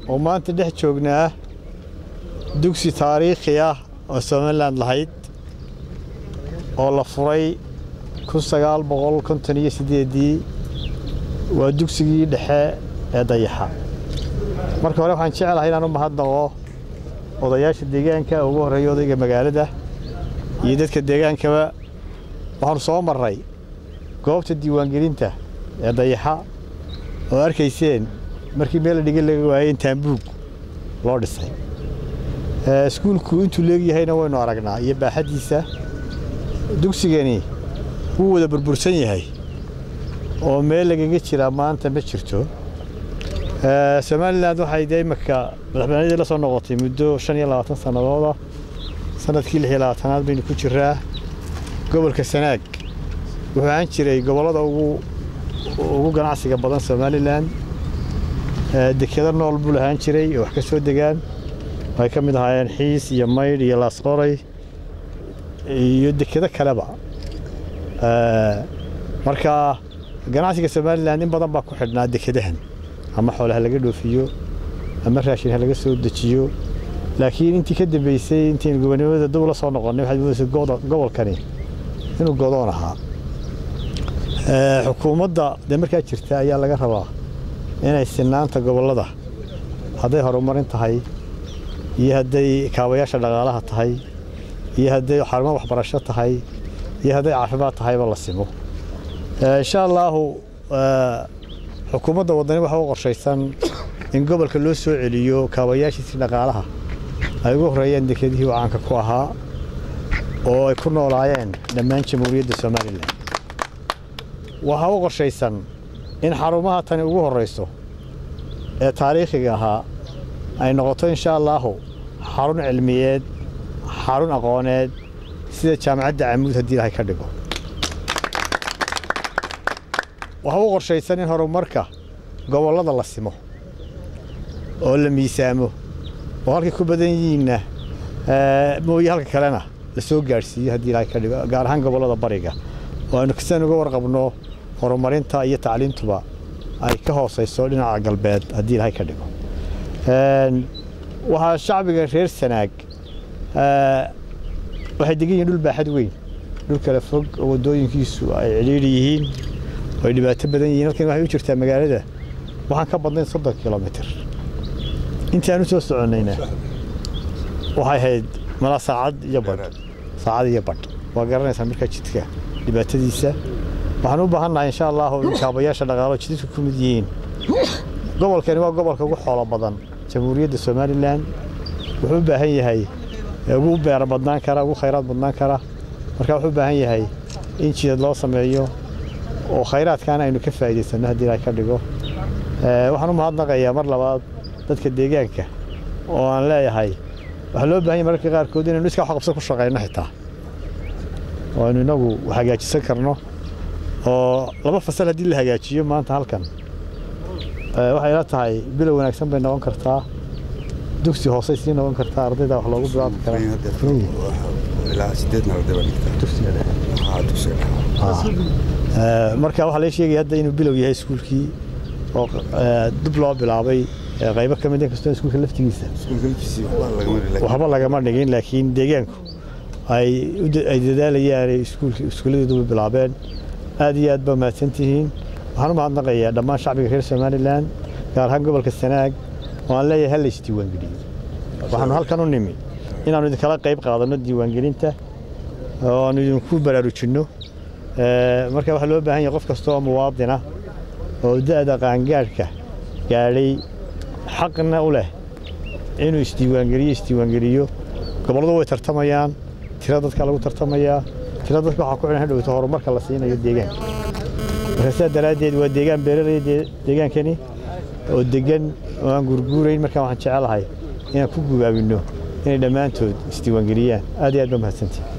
oo maanta dhex joognaa dugsi taariikhi ah oo somalilan lahayd oo la furay kun sagaal boqol konton iyo siddeeddii waa dugsigii dhexe ee dayaxa marka hore waxaan jecelahay inaan u mahadnaqo odayaasha deegaanka ugu horreeya odayga magaalada iyo dadka deegaankaba waxaanu soo marray goobta diiwaangelinta ee dayaxa oo arkayseen markii meel la dhigin laga waayey in taambuug loo dhisay iskuulku intuu leegyahayna waynu aragnaa iyo baaxaddiisa dugsigani wuu wada burbursan yahay oo meel lagaga jiraa maanta ma jirto somalilan waxay dee imaka madaxbanadii la soo noqotay muddo shan iyo labaatan sannadooda sanadkii lix iyo labaatanaad baynu ku jiraa gobolka sanaag wuxuu ahaan jiray gobollada ugu ugu ganacsiga badan somalilan dekeda nool buu lahaan jiray oo wax ka soo degaan waxay ka mid ahaayeen xiis iyo maydh iyo laasqoray iyo dekedo kaleba marka ganacsiga somalilan in badan baa ku xidhnaa dekedahan ama xoole ha laga dhoofiyo ama raashin ha laga soo dejiyo laakiin intii ka dambeysay intaynu gobonimada dib ula soo noqonnay waxaad moodaysa gobolkani inuu godoon ahaa xukuumadda dee markaa jirta ayaa laga rabaa inay sinaanta gobollada hadday horumarin tahay iyo hadday kaabayaasha dhaqaalaha tahay iyo hadday xarumo waxbarasho tahay iyo hadday caafimaad tahayba la simo insha allaahu xukuumadda waddani waxa u qorshaysan in gobolka loo soo celiyo kaabayaashiisii dhaqaalaha ay ugu horreeyeen dekedihii uu caanka ku ahaa oo ay ku noolaayeen dhammaan jamhuuriyadda somalilan waxaa u qorshaysan in xarumaha tani ugu horrayso ee taariikhiga ahaa ay noqoto insha allaahu xarun cilmiyeed xarun aqooneed sida jaamacadda camuud haddii ilahay ka dhigo waxaa u qorshaysan in horumarka gobollada la simo oo la miisaamo oo halkay ku badan yihiinna mooye halka kalena la soo gaadhsiiyo haddii ilahay ka dhigo gaar ahaan gobollada bariga oo aynu kastaan uga warqabno horumarinta iyo tacliintuba ay ka hoosayso dhinaca galbeed haddii ilahay ka dhigo waxaa shacbiga reer sanaag waxay degan yihiin dhul baaxad weyn dhul kala fog oo waddooyinkiisu ay cidhiidhi yihiin oo ay dhibaato badan yihiin halkan waxay u jirtaa magaalada waxaan ka badnayn soddon kilomitir intii aan u soo soconnayna waxay ahayd malaa saacad iyo badh saacad iyo badh waa garanaysaa markaa jidka dhibaatadiisa waxaan u baahannahay insha allahu in kaabayaasha dhaqaalo jidadku ku mid yihiin gobolkani waa gobolka ugu xoolo badan jamhuuriyadda somalilan wuxuu u baahan yahay ugu beera badnaan kara ugu khayraad badnaan kara marka wuxuu u baahan yahay in jidad loo sameeyo oo khayraadkaana aynu ka faa'iidaysanno haddii ilahay ka dhigo waxaan u mahadnaqayaa mar labaad dadka deegaanka oo aan leeyahay waxaa loo baahan yahay mararka qaarkood inaynu iskaa wax qabso ku shaqayno xitaa oo aynu inagu hagaajisan karno oo laba fasal haddii la hagaajiyo maanta halkan waxay ila tahay bilow wanaagsan bay noqon kartaa dugsi hoosey sii noqon kartaa ardayda wax loogu bilaabi karaa marka waxaa laga sheegaya hadda inuu bilow yahay iskuulkii oo dib loo bilaabay qaybo ka mid inkastoo iskuulka laftigiisa waxba lagama dhigin laakiin deegaanku ay dadaalayaan iskuulladeeduba bilaabeen aad iyo aad baa mahadsan tihiin waxaan u mahadnaqayaa dhammaan shacbiga reer somalilan gaar ahaan gobolka sanaag oo aan leeyahay hal la isdiiwaangeliyo waxaanu halkan u nimi inaannu idinkala qayb qaadanno diiwaangelinta oo aanu idinku baraarujinno marka waxaa loo baahan yahay qof kasta oo muwaadina oo da'da qaangaadhka gaadhay xaqna u leh inuu isdiiwaangeliyo isdiiwaangeliyo gobolladu way tartamayaan tira dadka lagu tartamayaa tira dadka waxaa ku xidhan hadhowto horumarka la siinayo deegaanka marka sidaa daraaddeed waa deegaan beeralaya deegaankani oo degan oo aan gurguurayn markaa waxaan jecelahay inaan ku gubaabinno inay dhammaantood isdiiwaangeliyaan aad iyo aad ba mahadsantihi